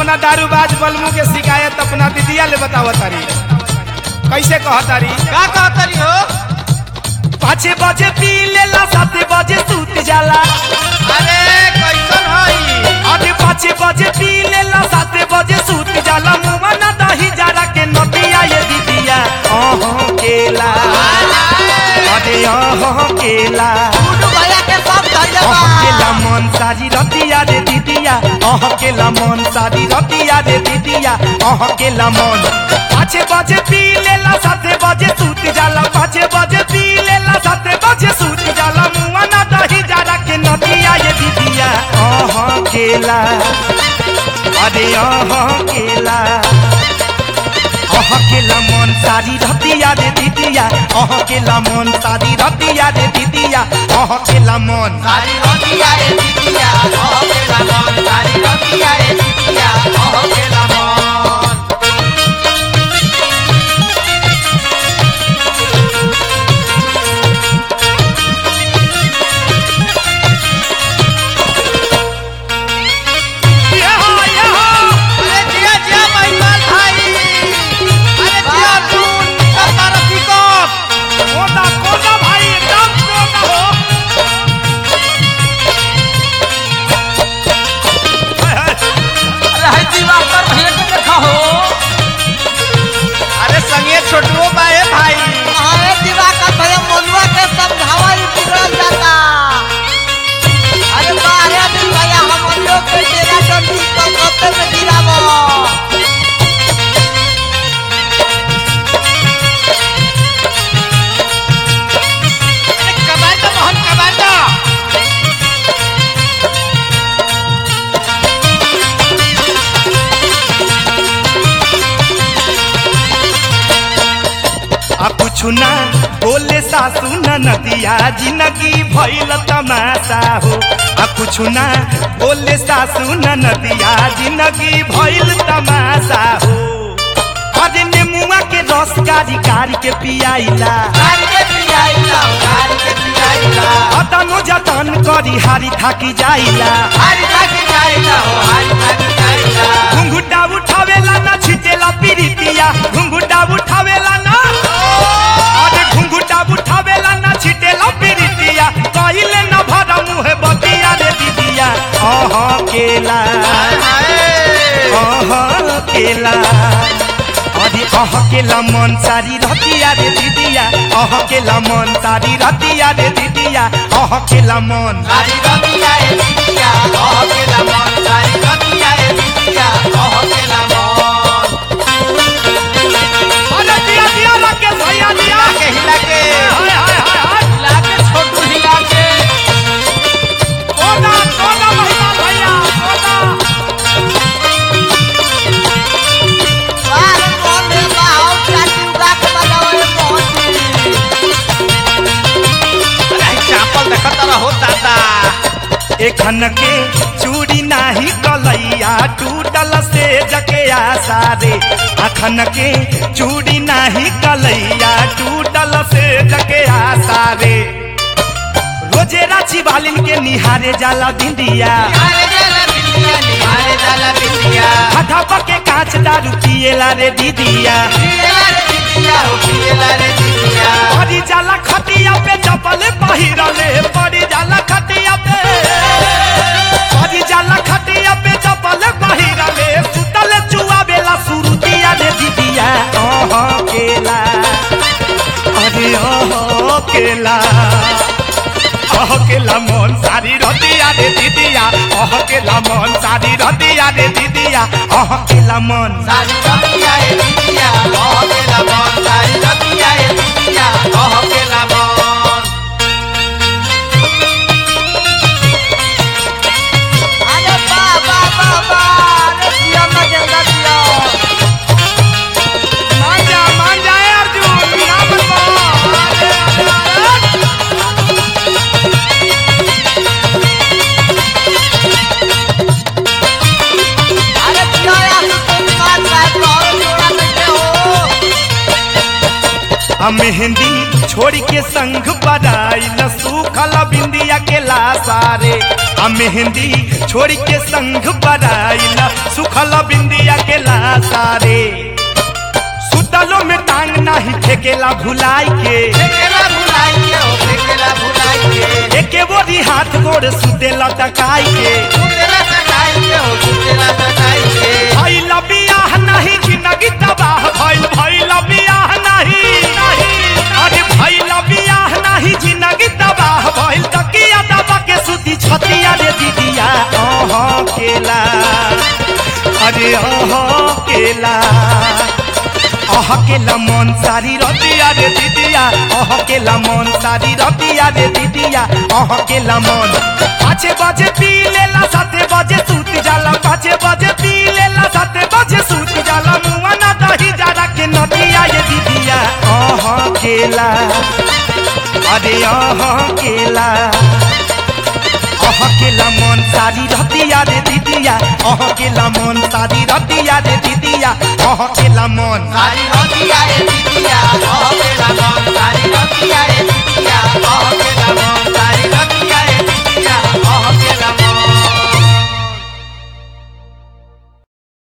अपना दारूबाज बलमू के शिकायत अपना दीदिया ले बताव तारी कैसे कह तारी का कहतरी हो पाँच बजे पी लेला सात बजे सूत जाला अरे कैसन हई अरे पाँच बजे पी लेला सात बजे सूत जाला मुआ ना दही जारा के नदिया ये दीदिया अह केला अरे अह केला गुड्डू भैया के सब धैले बा अहकेला मन सारी रतिया रे दीदिया अहकेला मन सारी रतिया रे दीदिया अहकेला मन पाँच बजे पी लेला सात बजे सूत जाला पाँच बजे पी लेला सात बजे सूत जाला मुआ ना दही जारा के नदिया ये दीदिया अहकेला अरे अहकेला अहकेला मन सारी रतिया रे दीदिया अहकेला मन सारी रतिया रे दीदिया अहकेला मन सारी रतिया ए दीदिया हो गेला मन सारी रतिया ए दीदिया हो गेला मन अरे जिया जिया महिमाल भाई अरे जिया तू सरदार पिकअप कोदा कोदा भाई एकदम कोदा हो अरे है दिवाकर भैया के देखा हो अरे संगे छोटुओ बाए भाई अरे दिवाकर भैया मनुआ के समझावा ही बिगड़ल जाता अरे बाहर दिन भैया हम लोग के तेरा डंडी कलकत्ते में गिरावो अरे कमांडो मोहन कमांडो आ कुछ ना बोले सासू न नदिया जिंदगी भइल तमाशा हो आ कुछ ना बोले सासू न नदिया जिंदगी भइल तमाशा हो अरे नेमुआ के रस कारी कारी के पियाइला गाड़ी के पियाइला गाड़ी के पियाइला अतनो जतन करी हारी थाकी जाइला हारी थाकी जाइला हो हारी थाकी जाइला घुंघुटा उठावेला ना छिटेला पीरितिया घुंघुटा उठावेला ना अरे घुंघुटा उठावेला ना छिटेला पीरितिया कहिले न भरा मुहे बतिया रे दीदिया अह केला अह केला अरे अह केला मन सारी रतिया रे दीदिया अह केला मन सारी रतिया रे दीदिया अह केला मन सारी रतिया ए दीदिया हो गेला मन सारी रतिया ए दीदिया हो गेला मन अरे दिया दिया लगे भैया दिया के हिला के हाय हाय हाय हाय हिला के छोटू हिला के कोदा कोदा महिमा भैया कोदा बाहर कौन है बाहर चाची उगा के बजाओ ये मोहती अरे चापल देखत रहो दादा एखन के चूड़ी नाही कलैया टूटल से जके आशा रे अखन के चूड़ी नाही कलैया टूटल से जके आशा रे रोजे राची बालिन के निहारे जाला भिंडिया निहारे जाला बिंदिया निहारे जाला बिंदिया हथा पके कांच दारू पिएला रे दीदिया पियला रे दीदिया हो पियला रे दीदिया पड़ी जाला खटिया पे चपल पहिरले पड़ी जाला खटिया पे पड़ी जाला खटिया पे चपल पहिरले सुतल चुआ बेला सुरुतिया रे दीदिया ओह केला अरे ओह केला ओह केला मन सारी रतिया रे दीदिया ओह केला मन सारी रतिया रे दीदिया ओह केला मन सारी रतिया ए दीदिया हो गेला मन सारी रतिया ए दीदिया हो गेला मन अरे बा बा बा बा अरे जिया ना गेंदा जिया मान जा मान जा ए अर्जुन ना मनवा अरे अरे अरे जिया यार तुम बात बात और जोड़ा बैठे हो आ मेहंदी छोड़ के संग बराइल सुखल बिंदिया के लासारे आ मेहंदी छोड़ के संग बराइल सुखल बिंदिया के लासारे सुतलो में टांग नाही फेकेला भुलाई के फेकेला भुलाई के हो फेकेला भुलाई के एके बोरी हाथ गोड़ सुतेला टकाई के सुतेला सटाई के हो सुतेला सटाई के भइल बियाह नाही जिंदगी तबाह भइल भइल बियाह नाही अरे भइल बियाह नाही जिंदगी तबाह भइल तकिया दबा के सुती छतिया रे दीदिया अह केला अरे अह केला अह केला मन सारी रतिया रे दीदिया अह केला मन सारी रतिया रे दीदिया अह केला मन पाँचे बजे पी लेला साते बजे सूत जाला पाँचे बजे पी लेला साते बजे सूत जाला मुआ ना दही जारा के नदिया ये दीदिया अह केला अरे अह केला अह केला मन सारी रतिया रे दीदिया अह केला मन सारी रतिया रे दीदिया अह केला मन सारी रतिया ए दीदिया कह केला मन सारी रतिया ए दीदिया कह